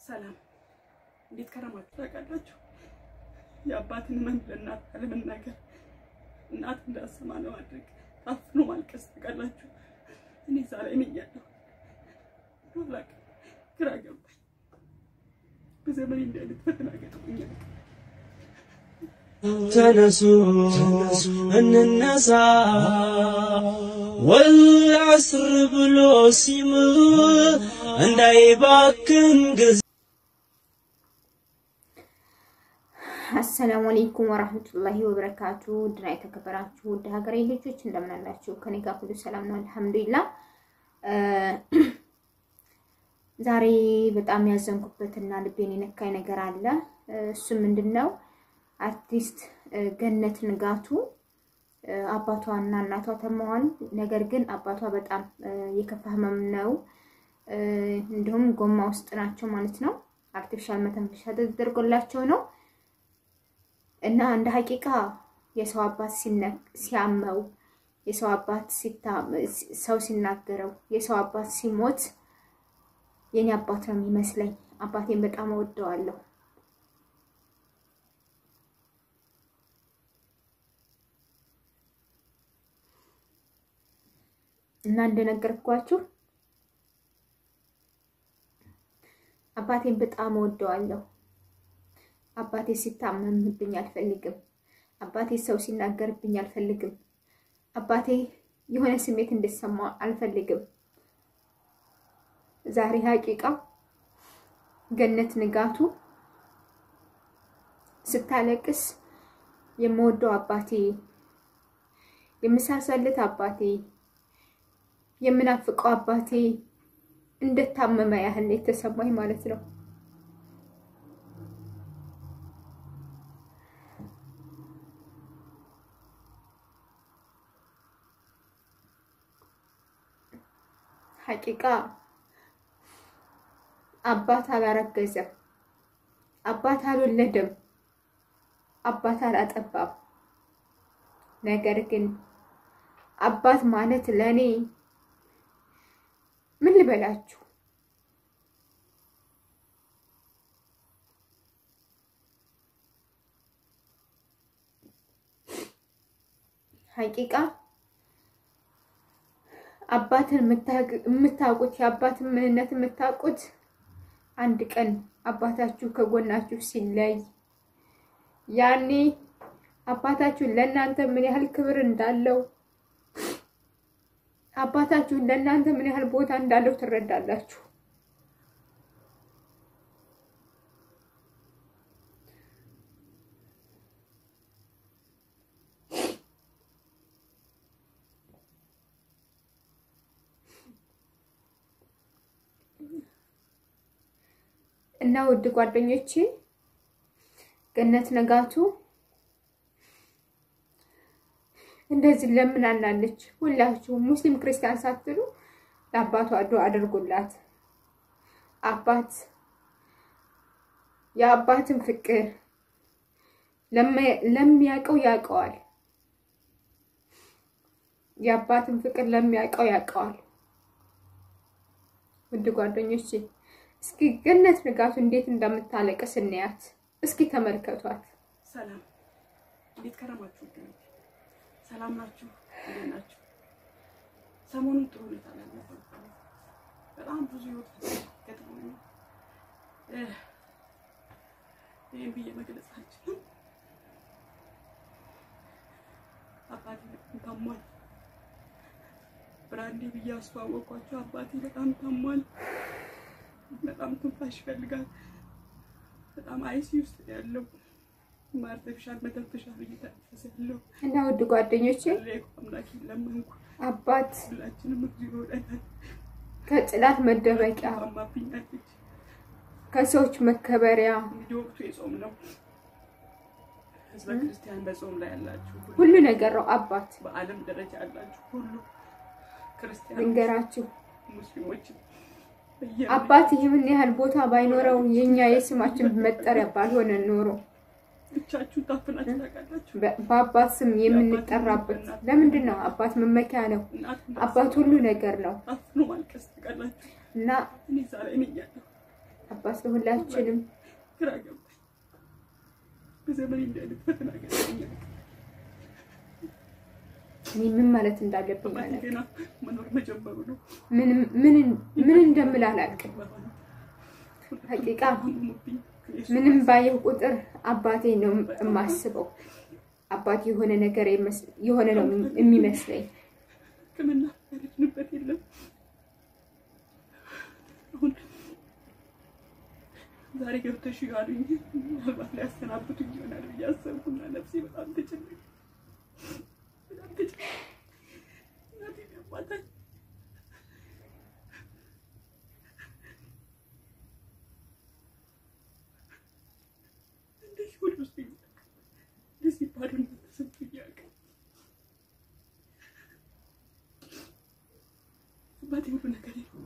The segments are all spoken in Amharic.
ሰላም እንዴት ከረማችሁ? ታውቃላችሁ የአባትን ህመም ለእናት አለመናገር እናት እንዳሰማ ለማድረግ ታፍኖ ማልቀስ ታውቃላችሁ። እኔ እዛ ላይ ነኝ ያለሁ አላቅ ግራ ገባኝ። በዘመኔ እንዲህ አይነት ፈተና ገጥሞኛል። ተነሱ እንነሳ ወልዐስር ብሎ ሲምል እንዳይባክን ጊዜ አሰላሙ አለይኩም ወራህመቱላሂ ወበረካቱ ድና የተከበራችሁ ውድ ሀገሬ ልጆች እንደምን አላችሁ? ከኔ ጋር ሁሉ ሰላም ነው አልሐምዱሊላህ። ዛሬ በጣም ያዘንኩበትና ልቤን የነካኝ ነገር አለ። እሱ ምንድን ነው? አርቲስት ገነት ንጋቱ አባቷና እናቷ ተመዋል። ነገር ግን አባቷ በጣም የከፋ ህመም ነው፣ እንዲሁም ጎማ ውስጥ ናቸው ማለት ነው። አርቲፊሻል መተንፈሻ ተደርጎላቸው ነው እና እንደ ሀቂቃ የሰው አባት ሲያመው የሰው አባት ሰው ሲናገረው የሰው አባት ሲሞት የኔ አባት ነው የሚመስለኝ። አባቴን በጣም እወደዋለሁ። እና እንደነገርኳችሁ አባቴን በጣም እወደዋለሁ። አባቴ ሲታመምብኝ አልፈልግም። አባቴ ሰው ሲናገርብኝ አልፈልግም። አባቴ የሆነ ስሜት እንዲሰማ አልፈልግም። ዛሬ ሀቂቃ ገነት ንጋቱ ስታለቅስ የምወደው አባቴ፣ የምሳሳለት አባቴ፣ የምናፍቀው አባቴ እንደታመመ ያህል የተሰማኝ ማለት ነው። ሀቂቃ አባት አላረገዘም፣ አባት አልወለደም፣ አባት አላጠባም። ነገር ግን አባት ማለት ለእኔ ምን ልበላችሁ ሀቂቃ አባትን የምታውቁት የአባትን ምንነት የምታውቁት አንድ ቀን አባታችሁ ከጎናችሁ ሲለይ ያኔ አባታችሁ ለእናንተ ምን ያህል ክብር እንዳለው አባታችሁ ለእናንተ ምን ያህል ቦታ እንዳለው ትረዳላችሁ። እና ውድ ጓደኞቼ ገነት ንጋቱ እንደዚህ ለምን አላለች? ሁላችሁም ሙስሊም ክርስቲያን ሳትሉ ለአባቷ ዱዓ አድርጉላት። አባት የአባትን ፍቅር ለሚያውቀው ያውቀዋል። የአባትን ፍቅር ለሚያውቀው ያውቀዋል። ውድ ጓደኞቼ እስኪ ገነት ንጋቱ እንዴት እንደምታለቅስ እንያት። እስኪ ተመልከቷት። ሰላም እንዴት ከረማችሁ? ወገኖች ሰላም ናችሁ? እንዴት ናችሁ? ሰሞኑን ጥሩ ሁኔታ ላይ ነበርኩ። በጣም ብዙ ህይወት ገጥሞኛል። ይህን ብዬ መግለጽ አልችልም። አባቴ በጣም ታሟል። ብራንዴ ብዬ አስተዋወቅኳቸው። አባቴ በጣም ታሟል። በጣም ትንፋሽ ይፈልጋል። በጣም አይሲ ውስጥ ያለው አርቲፊሻል መተንፈሻ እየተነፈሰ ያለው እና ውድ ጓደኞቼ አምላክ ለመንኩ። አባት ሁላችንም እግዚኦ ይወደናል። ከጥላት መደበቂያ፣ ታማብኛለች። ከሰዎች መከበሪያ፣ እንግዲህ ወቅቱ የጾም ነው። ህዝበ ክርስቲያን በጾም ላይ ያላችሁ ሁሉ ሁሉ ነገር ነው አባት። በዓለም ደረጃ ያላችሁ ሁሉ ክርስቲያን ልንገራችሁ ሙስሊሞች አባት ይህን ያህል ቦታ ባይኖረው የኛ የስማችን መጠሪያ ባልሆነ ኖሮ ብቻችሁን ታፍናችሁ ታውቃላችሁ። በ- በአባት ስም የምንጠራበት ለምንድን ነው? አባት መመኪያ ነው። እናት አባት ሁሉ ነገር ነው ታፍኖ ማልቀስ ታውቃላችሁ። እና እኔ እዛ ላይ ነኝ ያለሁ አባት ለሁላችንም ግራ ገባኝ። በዘመኔ እንዲህ አይነት ፈተና ገጠመኝ። እኔ ምን ማለት እንዳለብኝ አባቴ አላውቅም። ገና መኖር መጀመሩ ነው። ምን ምን ምን እንደምል አላውቅም። ሀቂቃ አመሙብኝ። ምንም ባየው ቁጥር አባቴ ነው የማስበው። አባቴ የሆነ ነገር የመስ- የሆነ ነው የሚመስለኝ። ሕክምና ያለችንበት የለም። አሁን ዛሬ ገብተሽ አሉኝ። ምናልባት ሊያሰናብቱኝ ይሆናል ብዬ አሰብኩና ነፍሴ በጣም ተጨነቀ። በጣም ተጨነቀ። እናቴን ያማታል። እንደዚህ ሆድ ውስጥ እንደዚህ ባዶነት ተሰምቶኝ አያውቅም። አባቴ ሁሉ ነገሬ ነው።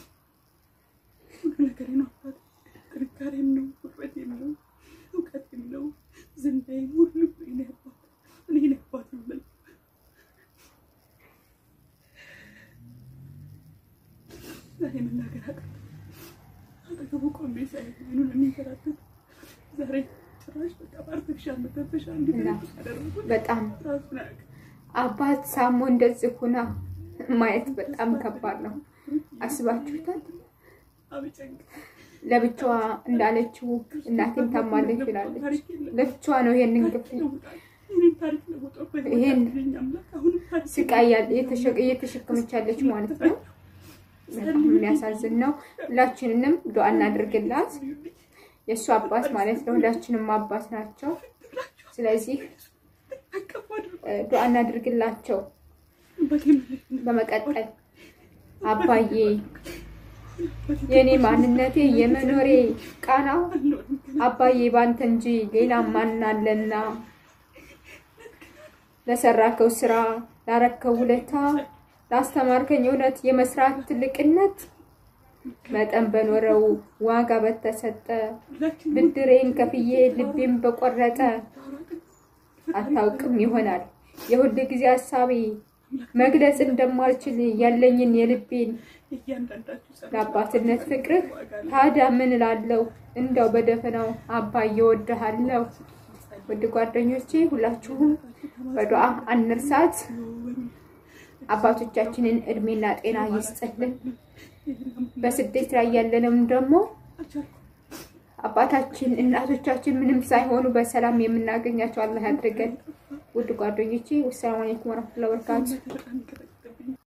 ሁሉ ነገሬ ነው። አባቴ ጥንካሬም ነው፣ ጉልበቴም ነው፣ እውቀቴም ነው፣ ዝናዬም ሁሉ እኔ አባት እኔ ነኝ አባት የምለው ዛሬ መናገር አቃተኝ። አጠገቡ ቆሜ ሳይ አይኑን የሚንከራተት ዛሬ ጭራሽ በቃ በአርቲፊሻል መተንፈሻ እንዲተነፍስ ያደረጉት በጣም ራሱን አያውቅም። አባት ሳሞ እንደዚህ ሁና ማየት በጣም ከባድ ነው። አስባችሁታል? አብጨንቅ ለብቻዋ እንዳለችው እናቴም ታማለች ብላለች። ለብቻዋ ነው ይሄንን ግፍ ይሄን ስቃይ ያለ የተሸ- እየተሸከመች ያለች ማለት ነው። በጣም የሚያሳዝን ነው። ሁላችንንም ዱዓ እናድርግላት። የእሱ አባት ማለት ለሁላችንም አባት ናቸው። ስለዚህ እ፣ ዱዓ እናድርግላቸው። በመቀጠል አባዬ የእኔ ማንነቴ የመኖሬ ቃና አባዬ ባንተ እንጂ ሌላ ማን አለና ለሰራከው ስራ ላረከው ውለታ ላስተማርከኝ እውነት የመስራት ትልቅነት መጠን በኖረው ዋጋ በተሰጠ ብድሬን ከፍዬ ልቤን በቆረጠ አታውቅም ይሆናል የሁል ጊዜ ሀሳቤ መግለጽ እንደማልችል ያለኝን የልቤን ለአባትነት ፍቅርህ ታዲያ ምን እላለሁ? እንደው በደፈናው አባዬ እወድሃለሁ። ውድ ጓደኞቼ ሁላችሁም በዱዓ አንርሳት። አባቶቻችንን እድሜና ጤና ይስጥልን። በስደት ላይ ያለንም ደግሞ አባታችን እናቶቻችን ምንም ሳይሆኑ በሰላም የምናገኛቸው አላህ ያድርገን። ውድ ጓደኞቼ ወሰላሙ አለይኩም ወረህመቱላሂ ወበረካቱ።